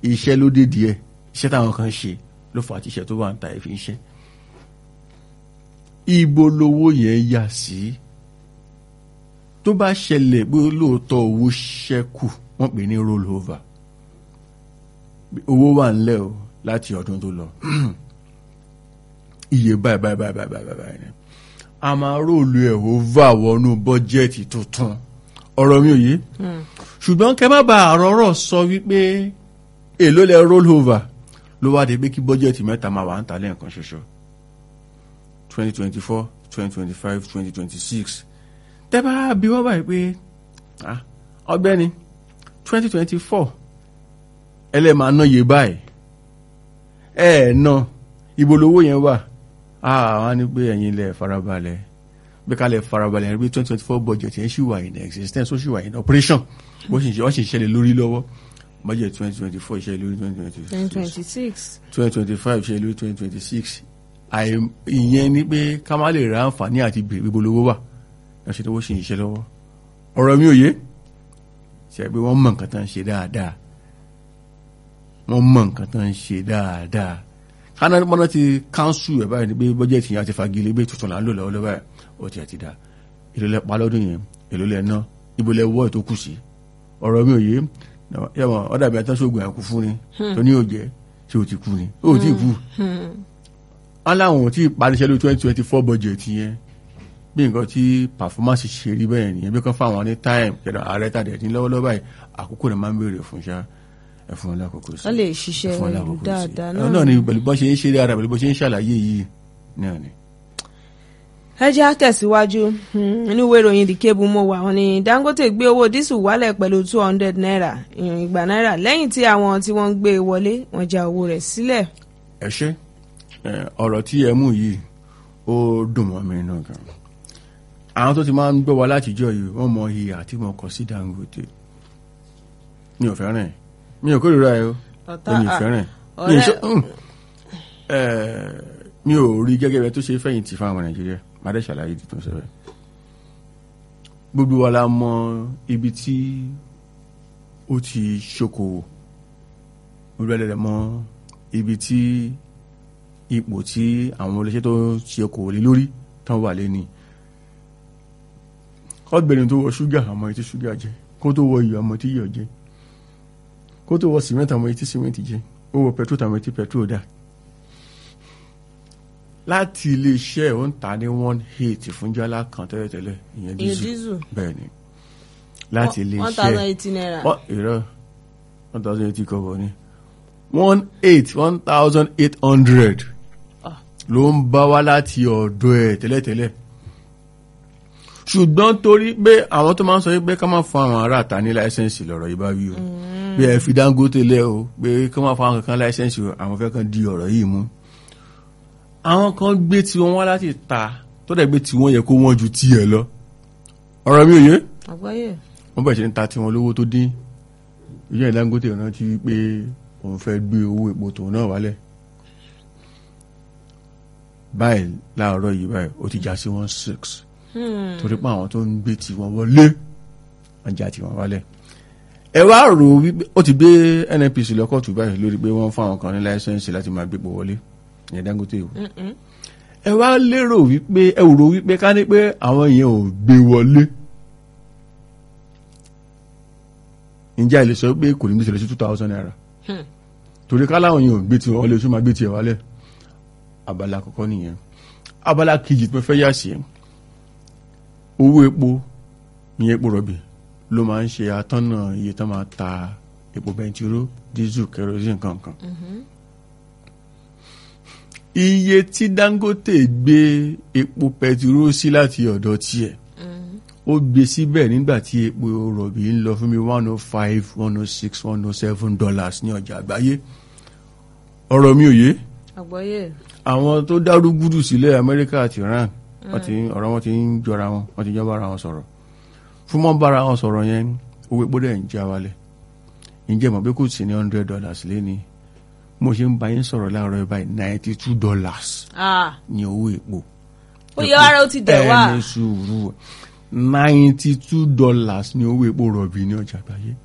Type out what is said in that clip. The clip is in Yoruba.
iṣẹ́ ló dé díẹ̀ iṣẹ́ táwọn kan ṣe ló fà á tí iṣẹ́ tó wà ń ta ẹ̀fín iṣẹ́ ibo lowó yẹn yà sí tó bá ṣẹlẹ̀ pé lóòótọ́ owó ṣẹ́kù wọ́n pè ní roll over owó wà ńlẹ̀ o láti ọdún tó lọ iye báyìí báyìí báyìí báyìí báyìí báyìí ni a máa róòlù ẹ̀ over wọnú bọ́jẹ́ẹ̀tì tuntun ọ̀rọ̀ mi ò yé ṣùgbọ́n kẹ́ má ba àrọ́rọ̀ sọ wípé èló lẹ roll over ló wá dé pé kí bọ́jẹ́ẹ̀tì mẹ́ta máa wà ń ta lẹ́ẹ̀kan ṣoṣo twenty twenty four twenty twenty five twenty twenty six tẹ́ bá bí wọ́n báyìí pé ah, ọgbẹ́ni twenty twenty four ẹlẹ́màá ná yé báyìí ẹ̀ ná ibo lowó yẹn wà àwọn á ní pé ẹ̀yin ilẹ̀ farabalẹ̀ bí kálẹ̀ farabalẹ̀ rí pé twenty twenty four budget yẹn ṣì wà in existence ó ṣì wà in operation bó ṣì ń ṣe wọ́n ṣì ń ṣẹlẹ̀ lórí lọ́wọ́ budget twenty twenty four ìṣẹ̀lẹ̀ lórí twenty twenty twenty six twenty six. twenty twenty five ìṣẹ̀lẹ̀ lórí twenty twenty six ìyẹn ni pé ká má lè ra àǹfààní àti bèrè ibo lowó wà lọ́sẹ̀ tó wọ́n ṣì ń ṣe lọ́wọ́ ọ̀rọ̀ mi ò yé ṣe pé wọ́n mọ̀ nǹkan tó ń ṣe dáadáa wọ́n mọ̀ nǹkan tó ń ṣe dáadáa kánà mọ́nà ti káńsù ẹ̀ báyìí ni pé bọ́jẹ̀tì yẹn àti fagilé pé tuntun là ń lò lọ́wọ́ lọ́wọ́ ẹ̀ ó ti àti dá èlò lẹ pa lọ́dún yẹn èlò lẹ ná ibo lẹ wọ́ ètò kù sí ọ̀rọ̀ mi ò yé yẹ̀wọ̀n ọ̀dà bí atánṣogun ẹ̀kú fún ni tó ní òjẹ́ tí o ti kú ni ó ti kú wọn láwọn ò tí ì paríṣẹ́ ló twenty twenty four budget yẹn bí nǹkan tí performance ṣe rí bẹ́ẹ̀ nìyẹn bí kan fáwọn ní time kẹ̀dọ̀ ààrẹ tàdé ní lọ́wọ́lọ́wọ́ báyìí àkókò rẹ̀ máa ń béèrè fún ṣá ẹ̀fún wọn lákòókò sí wọ́n lè ṣiṣẹ́ ẹ̀fún wọn ìlú lákòókò sí. dáadáa Ẹ̀, náà náà. ni pẹ̀lú bọ́ ṣe ń ṣe dáadáa pẹ̀lú bọ́ ṣe ń ṣàlàyé yìí náà ni. ẹ jẹ́ á tẹ̀síwájú Hmm, inú ìwé ìròyìn The Cable mo wà wọ́n ní Dangote gbé owó dísù wálẹ̀ pẹ̀lú two hundred naira ìyọ̀n ìgbà náírà lẹ́yìn tí àwọn tí wọ́n ń gbé e wọlé wọ́n já owó rẹ̀ sílẹ̀. ẹ ṣe ẹ, ọ̀rọ̀ tí ẹ mú yìí ó dùn mọ́ mi náà gan àwọn tó ti máa ń gbọ́ wa látijọ́ yìí wọ́n mọ iye àti mọ̀ kọ sí Dangote mi ò fẹ́ràn ẹ̀ mi ò kórìíra ẹ o ọ̀tá èmi ò à, fẹ́ràn ẹ̀ mi ò ọ̀rẹ́- ṣe mm. Ẹ, mi ò rí gẹ́gẹ́ bẹ tó ṣe fẹ̀yìntì fún àwọn Nàìjíríà má dẹ́ ṣàlàyé ìdí tó ń ṣe bẹ́ẹ̀ gbogbo wa la mọ ibi tí ó ti ṣokòwò gbogbo ẹlẹ́dẹ̀ mọ ibi tí ipò tí àwọn olóṣèlú tó ṣe okòwò lé lórí tán wà lé ní ọgbẹ̀rin tó wọ ṣúgà àmọ́ etí ṣúgà jẹ kó tó wọ iyọ̀ àmọ́ etí iyọ̀ jẹ kó tó wọ sìmẹ́ntì àmọ́ etí sìmẹ́ntì jẹ ó wọ pẹtrol àmọ́ etí pẹtrol dà láti iléeṣẹ́ ò ń ta ní one eight fún jálá kan tẹ́lẹ̀tẹ́lẹ̀ ìyẹn ìyẹn dísù dísù bẹ́ẹ̀ ni láti one iléeṣẹ́ thousand eighty naira. wọ́n ìrọ̀ one thousand eighty kọ́bọ̀ ni one eight one thousand eight hundred Ah. ló ń bá wá láti ọ̀dọ̀ ẹ̀ tẹ́lẹ̀tẹ́lẹ̀ ṣùgbọ́n torí pé àwọn tó máa ń sọ pé ká má fún àwọn ará àta ní láìsẹ̀nsì lọ́rọ̀ yìí bá wí o bí ẹ fi Dangote lẹ̀ o pé ká má fún àwọn kankan láìsẹ̀nsì o àwọn fẹ́ kan di ọ̀rọ̀ yìí mú àwọn kan gbé tiwọn wá láti ta tó dẹ̀ gbé tiwọn yẹ kó wọ́n ju tiẹ̀ lọ ọ̀rọ̀ mi ò yé àgbáyé wọ́n bẹ̀rẹ̀ sí ní ta tiwọn lówó tó dín ìyá Dangote rántí pé òun fẹ́ gbé owó epo tòun náà wálẹ̀ báyìí láàárọ̀ yìí báyìí ó ti já sí one six Hmm. torí pé àwọn tó ń gbé tiwọn wọlé wọ́n já tiwọn wálẹ̀ ẹ wá rò wípé ó ti gbé NNPC lọ́kọ̀tù báyìí lórí pé wọ́n fún àwọn kan ní láìsẹ̀nsì láti máa gbépo wọlé ìyẹn Dangote o Mm-mm. ẹ wá lérò wípé ẹ rò wípé ká ní pé àwọn yẹn ò gbé wọlé ǹjẹ́ ẹ lè sọ pé kò ní bí ṣẹlẹ̀ sí two thousand naira Hmm. torí ká láwọn yẹn ò gbé tiwọn wọlé oṣù máa gbé tiẹ̀ wálẹ̀ abala àkọ́kọ́ nìyẹn abala kejì tó fẹ́ yà sí ẹ owó epo ìyẹn epo rọ̀bì ló máa ń ṣe atọ́nà iye tó máa ta epo bẹntiró dísù kerosene kankan iye tí Dangote gbé epo pẹtiró sí láti ọ̀dọ̀ tiẹ̀ ó gbé síbẹ̀ nígbà tí epo rọ̀bì ń lọ fún mi one oh five one oh six one oh seven dollars ní ọjà àgbáyé ọ̀rọ̀ mi ò yé àgbáyé àwọn tó dárúgúdù sílẹ̀ Amẹ́ríkà àti Iran wọ́n ti ń- ọ̀rọ̀ wọn ti ń jọra wọn wọ́n ti jọ bára wọn sọ̀rọ̀ fún mọ́ bára wọn sọ̀rọ̀ yẹn owó epo dẹ̀ ń já wálẹ̀ ǹjẹ́ mọ̀ pé kò sí ní hundred dollars lẹ́ni mo ṣe ń bá yín sọ̀rọ̀ láàárọ̀ ẹ̀ báyìí ninety two dollars ah ní owó epo ó yẹ ara ó ti dẹ̀ wá ẹni sùúrù ninety two dollars ní owó epo rọ̀bì ní ọjà àgbáyé